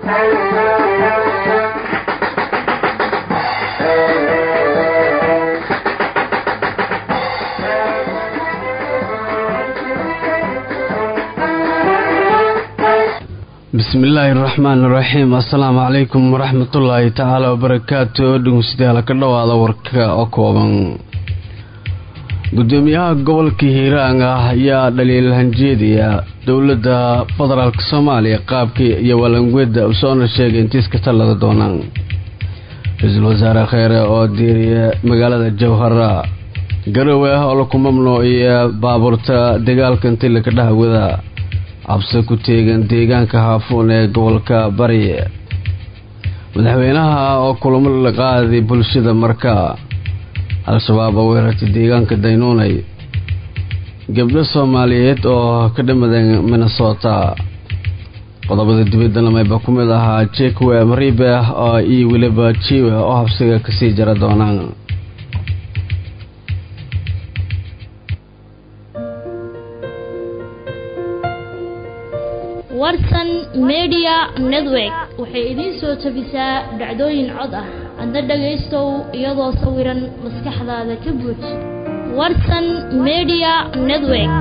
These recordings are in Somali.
bismi illaahi raxmaan iraxiim assalaamu calaykum waraxmatullaahi tacaala wabarakaatu dhegeystayaal ka dhowaada warka oo kooban gudoomiyaha gobolka hiiraan ah ayaa dhaliil hanjeediya dowladda federaalk soomaaliya qaabkii iyo walangweda usoona sheegay intiis ka tallada doonaan ra-iisul wasaare kheyre oo diiriya magaalada jowhara garowe ah oo laku mamnuuciya baabuurta dagaalka intii laka dhahwada cabsi ku teegan deegaanka haafuun ee gobolka bari madaxweynaha oo kulamo la qaaday bulshada marka al-shabaab oo weerartay deegaanka daynuunay gabdho soomaaliyeed oo ka dhimadeen minnesota qodobada dibaddana mayba ku mid ahaa jekwe maribe oo iyo weliba jiwe oo habsiga kasii jara doonaan warsan media network waxay idiin soo tabisaa dhacdooyin cod ah adna dhagaystow iyadoo sawiran maskaxdaada ka buuj warsan media network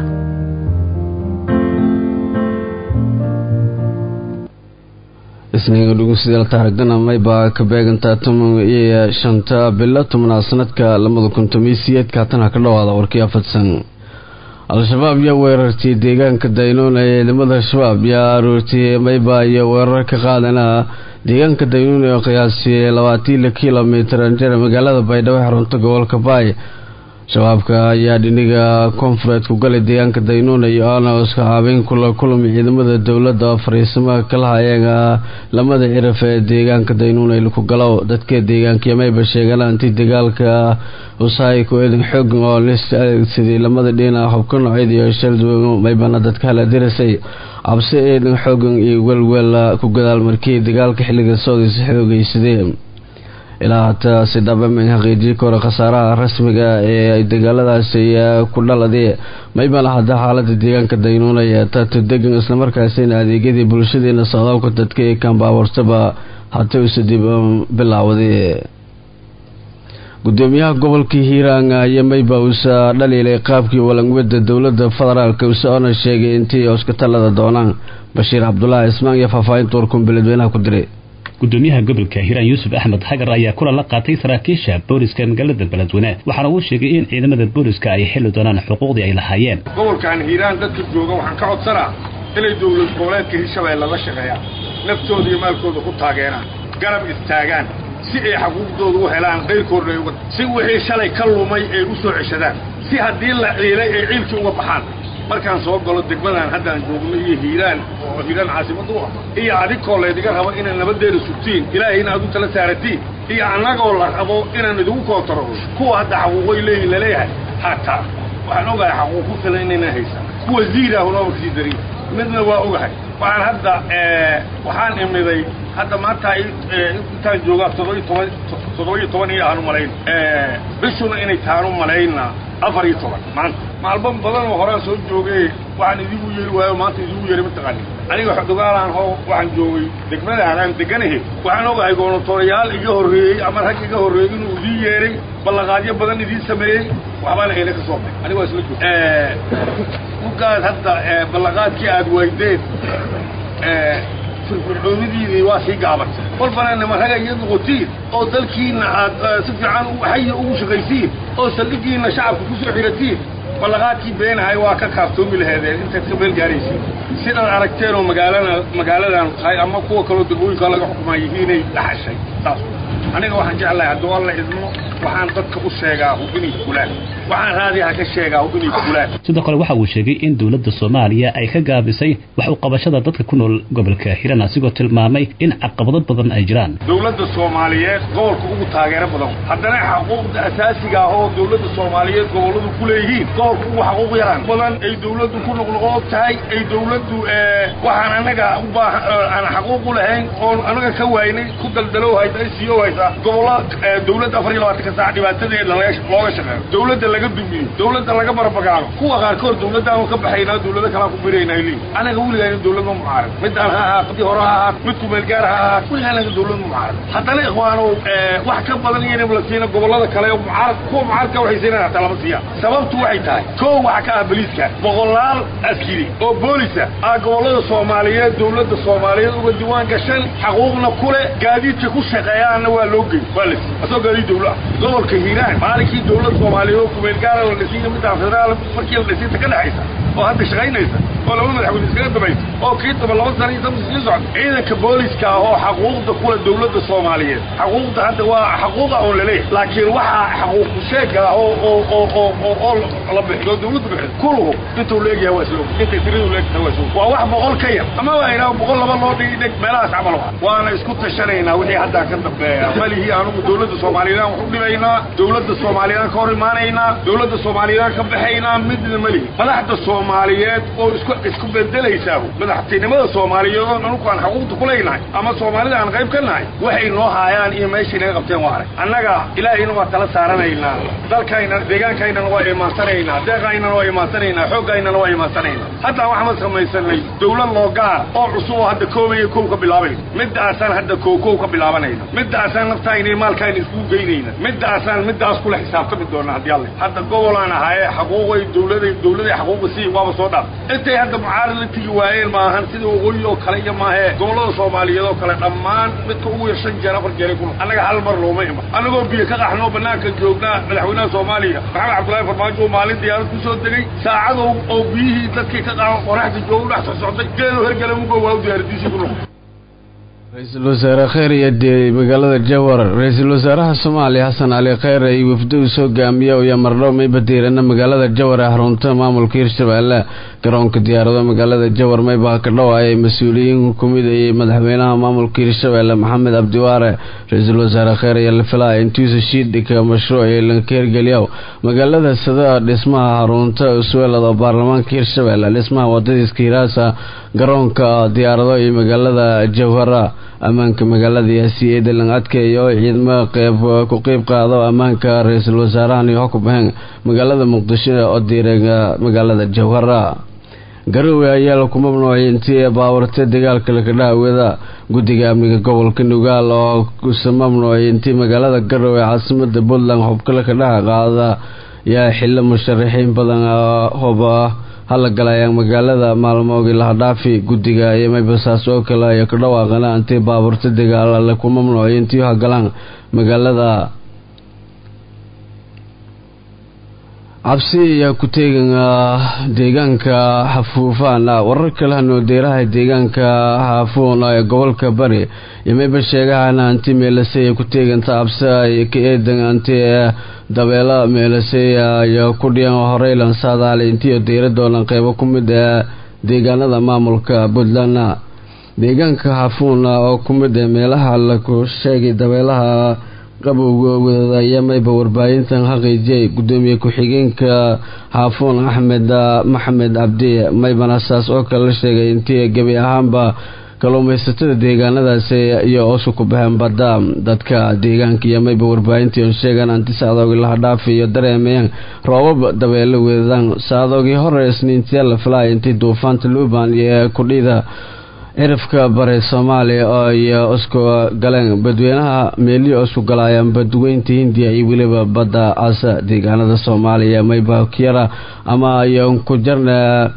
isniinga dhugeystayaal taarigdana maybaa ka beegantaa toban iyo shanta bilo tobnaad sanadka labada kun tomiyo siyeedka haatan ha ka dhawaada warkii afadsan al-shabaab yaa weerartay deegaanka daynuun ee ciidamada shabaab yaa aroortay mayba iyo weerar ka qaadana deegaanka daynuun ee qiyaasiyay labaatan kilomitir anjera magaalada baydhabo xarunta gobolka baay shabaabka ayaa dhiniga koonfureed ku galay deegaanka daynuun iyo onoska habeyn kula kulmi ciidamada dowladda oo fariisamaha kala hayeega lamada ciraf ee deegaanka daynuun ay ku galow dadka deegaanka mayba sheegaan intii dagaalka usahay ku eedan xoog oo sidii lamada dhina hubka noocyada iyo shalduwan maybana dadka hala dirisay cabsi eedan xoogan iyo welwel ku gadaal markii dagaalka xilliga soodis xoogaysadeen ilaa hataa si dhabamen xaqiijiyi kora khasaaraha rasmiga ee dagaaladaasi ku dhaladee maybana hadda xaalada deegaanka daynuunaya tato degan islamarkaasina adeegyadii bulshadeena socdaalka dadka ee kambaabuurtaba hata usa dib bilaawday gudoomiyaha gobolka hiiraan iyo mayba uusa dhaliilay qaabkii walangweda dowlada federaalk usoona sheegay intii hospitalada doonaan bashiir cabdulaahi ismaan iyo faahfaahinta warkun beledweynaha ku diray gudoomiyaha gobolka hiiraan yuusuf axmed xagar ayaa kulan la qaatay saraakiisha booliska magaalada beledweyne waxaana uu sheegay in ciidamada booliska ay xili doonaan xuquuqdii ay lahaayeen gobolkan hiiraan dadka jooga waxaan ka codsanaa inay dowlad goboleedka hirshabeelle la shaqeeyaan naftooda iyo maalkooda ku taageeraan garab istaagaan si ay xaquuqdooda u helaan qayrkoodna uga si wixii shalay ka lumay ay u soo ceshadaan si haddii la ciilay ay ciilkii uga baxaan markaan soo galo degmadan haddaan joogno iyo hiiraan oo hiiraan caasimadu ah iyo adinkoo laydiga rabo inay nabadeeda sugtiin ilaahay in aad u tala saaratiin iyo annagoo la rabo inaan idigu kootaro kuwa hadda xaquuqoy leeyihin laleeyahay hataa waxaan ogahay xaquuq ku filan inaynan haysan kuwa ziirahunaba kasii darin midna waa ogahay waxaan hadda waxaan imiday hadda maanta intaan joogaa toddobiyo toban toddoba-iyo toban iyo aanu malayn bishuna inay taanu malayna afar iyo toban maanta maalmo badan oo horaan soo joogay waxaan idigu yeeri waayo maanta idigu yeeri mataqaanin aniga xodogaalaan hoo waxaan joogay degmadaan aan deganahay waxaan ogahay goonatorayaal iga horreeyey ama rag iga horreeyey inuu idiin yeeray ballaqaadyo badan idiin sameeyey waxbaana ayna ka soo baxay aniga waa isla joog mugaad hadda ballaqaadkii aad waydeen firfircoonidiidii waa sii gaabatay kolbana nima raga iyo noqotiin oo dalkiina aad si fiican xaya ugu shaqaysiin oo saldhigiina shacabka ku soo xiratiin ballaqaadkii beenahay waa ka kaaftoomi laheedeen intaad ka meel gaaraysiin sidaad aragteen oo magaalana magaaladan tahay ama kuwa kaloo degmooyinka laga xukumaa yihiinay dhaxashay saas aniga waxaan jeclahay hadduu alla idmo waxaan dadka u sheegaa inay fulaan waxaan raadiyaha ka sheegaa inay fulaan sidoo kale waxa uu sheegay in dowladda soomaaliya ay ka gaabisay wax u qabashada dadka ku nool gobolka hiiraan asigoo tilmaamay in caqabado badan ay jiraan dowladda soomaaliyeed gobolka ugu taageero badan haddana xaquuqda asaasiga ah oo dowladda soomaaliyeed gobolladu ku leeyihiin gobolka ugu xaquuq yaraan badan ay dowladdu ku noqnoqood tahay ay dowladdu waxaan anaga u baahan aan xaquuq u lahayn oon anaga ka waaynay ku daldalow haysa ay siiyo haysa gobollo dowladda afar iyo labaatanka saac dhibaatadeeda looga shaqeeyo dawladda laga dumiyo dawladda laga barbagaano kuwa qaarkood dawladdaanu ka baxaynaa dawlado kalaa ku biraynaa leeyi anaga weligaa in dawlad ma mucaarid midaan ha ahaato midii hore ha ahaato mid kumeelgaar ha ahaato weligaa anaga dawlad ma mucaarid haddana ikhwaano wax ka badan iyo in la siina gobollada kale oo mucaarad kuwa mucaaradka waxay siinayaan hataa lama siiyaan sababtu waxay tahay koo waxa ka ah baliiska boqolaal askari oo boolisa ah gobollada soomaaliyeed dawladda soomaaliyeed uga diwaan gashan xaquuqna ku leh gaadiidka ku shaqeeyaanna waa loo gey waa la siiy asoo gaadiid dawla ah gobolka hiiraan maalinkii dawlad soomaaliyeed oo kumeelgaara oo la siiya middaa federaal markii la dhisiinta ka dhexaysa oo hadda shaqaynaysa oo laba madaxweyne iskaga dabaysa oo kii daba laba sana iyo sabti sii socda ciidanka booliska ah oo xaquuqda kule dawladda soomaaliyeed xaquuqda hadda waa xaquuqa oon laleeyahay laakiin waxaa xaquuqu sheega ah oo oo oo oo oo oo la bixiyo dawladdu bixiyo kuluhu intuu leegyahay waa isla intay tiradu leegtahay waa isla waa wax boqol ka yar ama waa inaa boqol laba loo dhigi dheg meelahaas camal waa waana isku tashanaynaa wixii haddaa ka dambeeya malihii anugu dawladda soomaaliyeed wax u dhibaynaa dawladda soomaaliyeed ka hor imaanaynaa dawladda soomaaliyeed ka baxaynaa midna malihi madaxda soomaaliyeed oo isku isku bedelaysaa madaxtinimada soomaaliyeed oo anugu aan xaquuqda ku leynahay ama soomaalida aan qayb ka nahay waxay noo haayaan iyo meeshay naga qabteen waa arag annaga ilaahayna waa tala saaranaynaa dalkayna deegaankaynan waa imaansanaynaa deeqaynana waa imaansanaynaa xooggaynana waa imaansanaynaa haddaan waxaan samaysanay dawlad loo gaar oo cusub oo hadda koobaya kow ka bilaabayna middaasaan hadda kow kow ka bilaabanayna middaasaan naftayna iyo maalkayna iskugu geynayna middaasaan middaas kula xisaabtami doona haddii alle hadda gobolaan ahaaye xaquuqay dawladay dawladay xaquuqa sii waaba soo dhaaf intay hadda mucaarad la tigi waayeen maahan sida waqooyi oo kale iyo maahee gobollada soomaaliyeed oo kale dhammaan midka ugu yar shan jeer afar jeeray kuna annaga hal mar looma iman annagoo biyo ka qaxnoo banaanka joognaa madaxweynaha soomaaliya maxamed cabdullaahi farmaajo oo maalin diyaarad ku soo degay saacado oo biyihii dadkii ka qaxo qoraxda jooga dhex socday geedo hergele mugo waa u diyaaradiisii ku noqday ra-iisul wasaare kheyr iyo dee magaalada jawar ra-iisul wasaaraha soomaaliya xasan cali kheyr ay wafdo uu soo gaamiya iyo mardhow mayba diirana magaalada jawar ee xarunta maamulka hirshabeelle garoonka diyaarado magaalada jawar mayba ka dhawaayay mas-uuliyiin kumid ayay madaxweynaha maamulka hirshabeelle maxamed cabdiwaare ra-iisul wasaare kheyr ayaa la filaya intiisa shiidhika mashruuc ee lankeergeliyaw magaalada sada dhismaha xarunta usweelad oo baarlamaanka hirshabeelle dhismaha wadadiiska hiraasa garoonka diyaarado iyo magaalada jawhara ammaanka magaalada yaasi ee dalan adkeeyo ciidamo qeyb ku qeyb qaado ammaanka ra-iisul wasaarahan iyo xukubaheen magaalada muqdisho oo diireega magaalada jawhara garowe ayaa laku mamnuucay intii baawarta dagaalka lakadhaawada guddiga amniga gobolka nugaal oo kusa mamnuucay intii magaalada garowe caasimada puntland xubka lakadhaha qaada yaa xilo musharaxiin badan hoba hala galayaan magaalada maalmoogii lahadhaafi guddiga iyo maybasaas oo kale ay ka dhawaaqana intii baaburta dagaal laku mamnuucay intii hagalaan magaalada cabsi ayaa ku teegan deegaanka xafuufaan warar kale hanoodeeraha deegaanka xaafuun ee gobolka bari iyo mayba sheegahana anti meelasey ay ku teeganta cabsi ay ka eedan anti dabeelo meelasey ayaa ku dhiyan horeylan saadaale intii deyradoodan qeybo ku mid ee deegaanada maamulka puntland deegaanka xaafuun oo ku mid ee meelaha laku sheegay dabeelaha qabowga wadaya mayba warbaahintan xaqiijiyay gudoomiye ku-xigeenka xaafuun axmed maxamed cabdi maybana saas oo kale la sheegay intii gebi ahaanba kalluumaysatada deegaanadaasi iyo oosu ku baxeen badda dadka deegaanka iyo mayba warbaahintii on sheegaan anti saadoogii lahadhaafi iyo dareemayaan roobab dabeelo weedaan saadoogii hore isniintiya la filaya intii duufaanta luuban iyo kudhida cirifka bare soomaaliya oo iyo isku galeen badweynaha meelihi oo isku galaayaan badweynta hindiya iyo weliba badda casa deegaanada soomaaliya mayba kiyara ama iyo ku jarna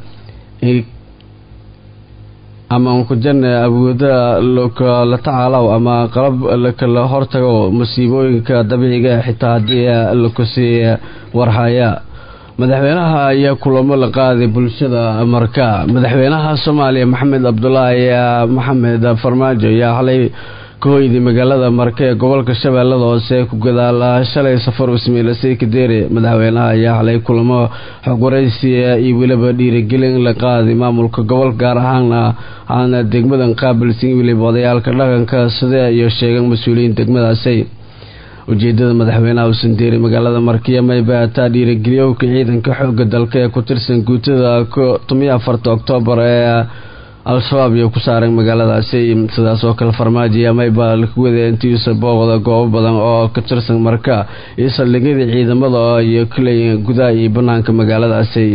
ama unku jarna awooda lakala tacaalow ama qalab lakala hortago musiibooyinka dabiiciga xitaa haddii lakusii warhaya madaxweynaha ayaa kulamo la qaaday bulshada marka madaxweynaha soomaaliya maxamed cabdulaahi maxamed farmaajo ayaa xalay ka hoyday magaalada marka ee gobolka shabeellada hoose ku gadaala shalay safar usmeilasay kadeere madaxweynaha ayaa xalay kulamo xogwaraysiya iyo weliba dhiirigelin la qaaday maamulka gobolka gaar ahaana aana degmadan qaabilsan weliba odayaalka dhaqanka sida iyo sheegan mas-uuliyiin degmadaasi ujeedada madaxweynaha usandeeri magaalada markiya mayba ataa dhiirigeliyowka ciidanka xooga dalka ee ku tirsan guutada tomiyo afarta oktoobar ee al-shabaab iyo ku saareen magaaladaasi sidaas oo kale farmaajo mayba laku waday intiisa booqda goobo badan oo ka tirsan marka iyo saldhigyadii ciidamada iyo kaleeyiin gudaha iyo banaanka magaaladaasi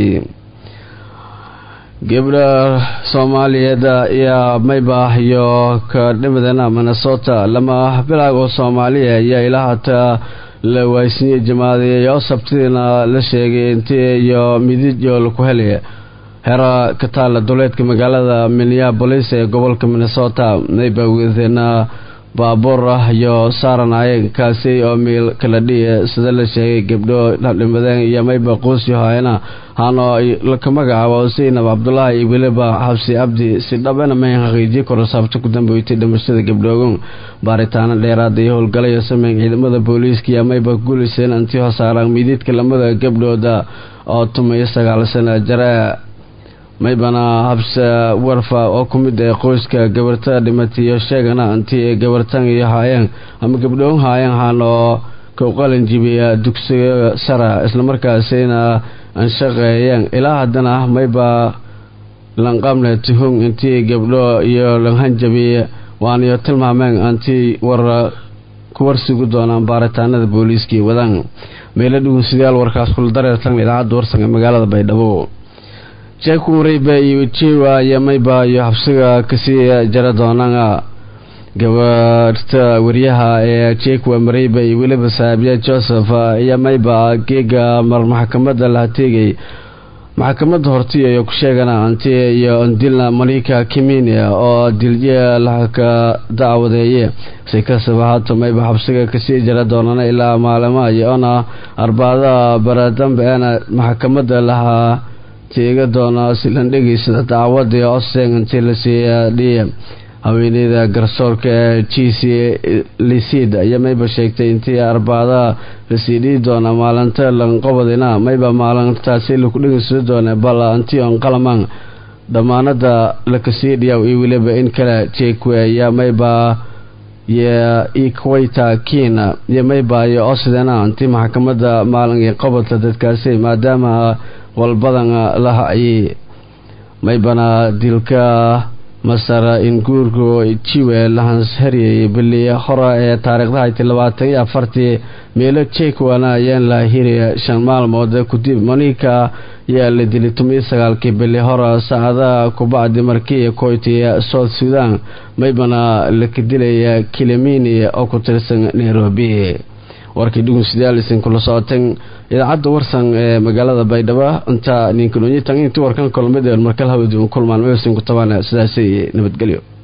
gabdha soomaaliyeed ayaa mayba iyo ka dhimadana minnesota lama bilaag oo soomaaliya ayaa ilaa hataa la waaysiiyey jamaadeeyay oo sabtidiina la sheegay intii iyo midijo laku helaya hera ka taala duleedka magaalada minneabolis ee gobolka minnesota mayba wadeena baabuur ah iyo saaranayeen kaasi oo miil kala dhiya sida la sheegay gabdho dhimadeen iyo mayba quusyo haayana hano laka magacaabo seynab cabdulaahi iyo weliba xabsi abdi si dhabana may xaqiijiye koro saabto ku dambeeytay dhimashada gabdhoogon baaritaano dheeraada iyo howlgalaya sameyn ciidamada booliiska iyo mayba guuliseen antii hosaaraan miididka lamada gabdhooda oo tumayo sagaal sana jare maybana habse warfa oo ku mid ah qoyska gabarta dhimatiyo sheegana intii gabartan iyo haayeen ama gabdhoon haayeen haanoo ku qalin jibiya dugsiga sara islamarkaasina aan shaqeeyeen ilaa haddana mayba lanqabne tuhung intii gabdho iyo lanhanjabi waaniyo tilmaameen antii war ku warsigu doonaan baaritaanada booliiskii wadaan meelo dhugunsidayaal warkaas kula dareertan idaacadda warsan ee magaalada baydhabo jeku mareyba iyo jiwa iyo mayba iyo xabsiga kasii jara doonana gabarta wariyaha ee jekwa mareyba iyo weliba saabiya joseph iyo mayba geega mar maxkamada laha teegay maxkamadda hortiya iyo ku sheegana anti iyo dilna malika kiminia oo dilye laka dacwadeeye si kastaba haato mayba xabsiga kasii jara doonana ilaa maalima iyoona arbaada baradambeena maxkamada lahaa tiiga doona silan dhegeysada dacwadii oseng intii lasii dhiya haweeneyda garsoorka ee g c lisid iyo mayba sheegtay intii arbaada lasii dhihi doona maalinta lanqobadina mayba maalintaasi laku dhegeysada doona bal antii on qalaman dhammaanada lakasii dhiyaw iyo weliba in kale jekwe iyo mayba iyo equator kina iyo mayba iyo osidena intii maxkamada maalin qobodka dadkaasi maadaama walbadan la hayay maybana dilka masar in guurku jiwe lahanshariyay bili hore ee taariikhdahayti labaatan iyo afartii meelo jekwana ayaan la hiriya shan maalmood kudib monika ayaa la dilay tomiyo sagaalkii bili hore saacadaha kubacdi markii koytiya south sudan maybana laka dilaya kilimini oo ku tirsan nairobi warkii dhugunsidaalisin kula socoteen idaacadda warsan ee magaalada baydhabo inta ninkanonyitan intii warkan kulmid markal hawadi kulmaan meesin ku tabaan sidaasi nabadgelyo